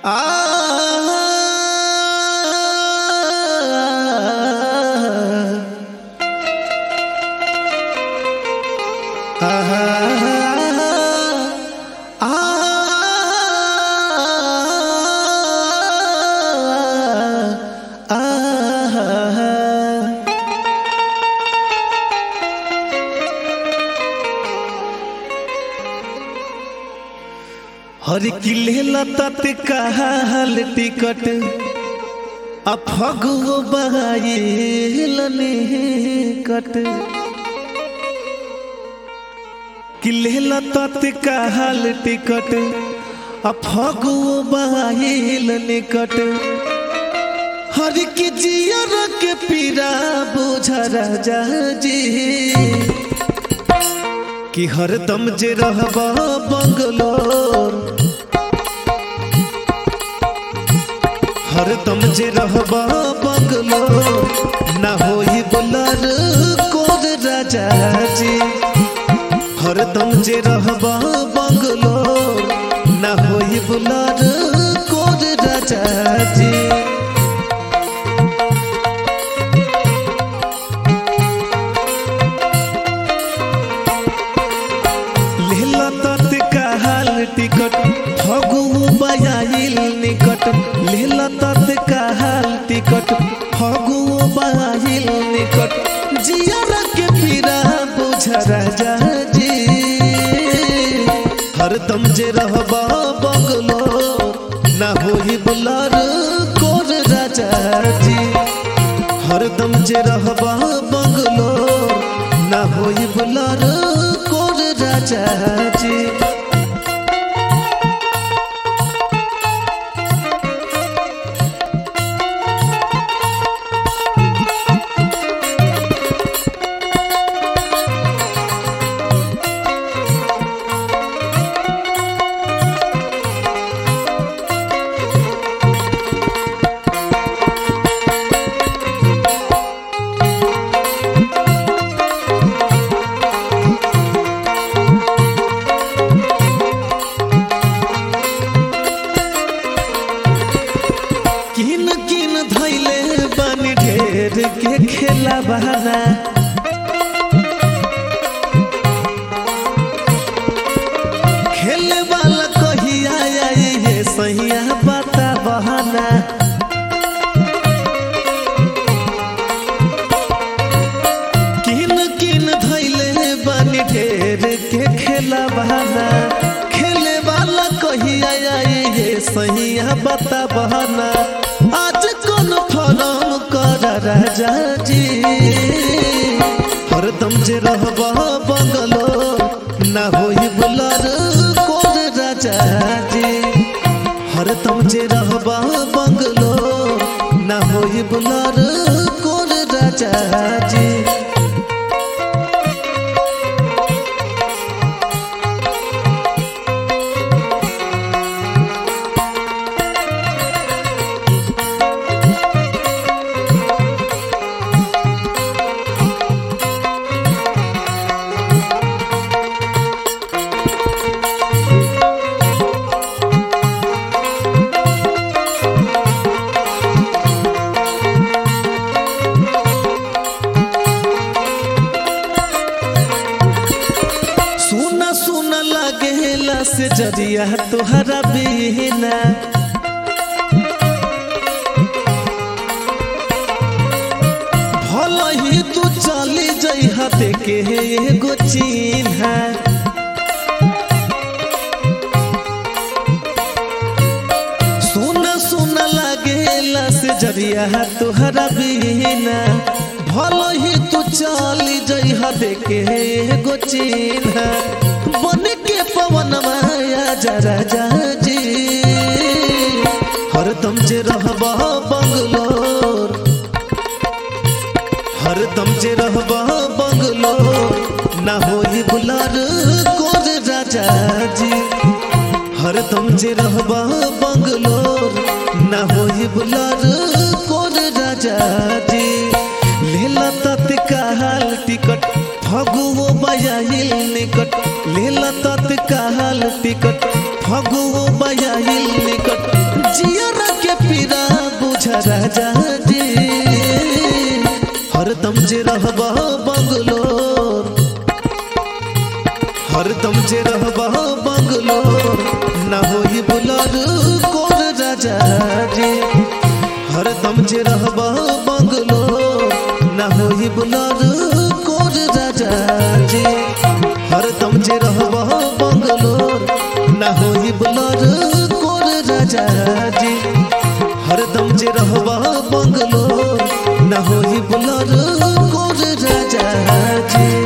हर किले लतत कहल टिकट अफगो बहाइलने कट किले लतत कहल टिकट अफगो बहाइलने कट हर की जियर के पीरा बुझ राजा जी कि हरदम जे रहब बंगलोर हरदम जे रहब बंगलोर ना होई बुलर कोर राजा जी हरदम जे रहब बंगलोर ना होई बुलर कोर राजा जी लेला तत्काल टिकट फगु बयाइल निकट लेला तत्काल टिकट फगु बयाइल निकट जियर के पीरा बुझ राजा जी हरदम जे रहब बंगलो ना होई बुलर कोर राजा जी हरदम जे रहब बंगलो ना होई बुलर कोर राजा जी किन किन धैले बन ढेर के खेला बहाना खेले वाला कहिया आई ये सहिया बता बहाना किन किन धैले बन ढेर के खेला बहाना खेले वाला कहिया आई ये सहिया बता बहाना आज कौन फरम कर राजा जी हरदम जे रहब बंगलो ना होई बुलर कोर राजा जी हरदम जे रहब बंगलो ना होई बुलर कोर राजा जी सुना सुना लगेला से जरिया तुहरा बिना भल ही तू चली जइहा देखे एगो चिन्हा सुना सुना लगेला से जरिया तुहरा बिना भल ही तू चली जइहा देखे एगो चिन्हा बन के पवन माया जरा जी हरदम जे रहब बंगलोर हरदम जे रहब बंगलोर ना होई बुलर कोर राजा जी हरदम जे रहब बंगलोर ना होई बुलर कोर राजा जी लेला तत्काल टिकट फगुओ बयाइल निकट लेला तत्काल टिकट फगुओ बयाइल निकट राजा जी हरदम जे रहबा बंगलोर हरदम जे रहबा बंगलोर ना होई बुलार कोर राजा जी हरदम जे रहबा बंगलोर ना होई बुलार कोर राजा जी हरदम जे रहबा बंगलोर ना होई बुलार कोर राजा जी हरदम जे रहबा बंगलोर ना होई बुलार कोर राजा जी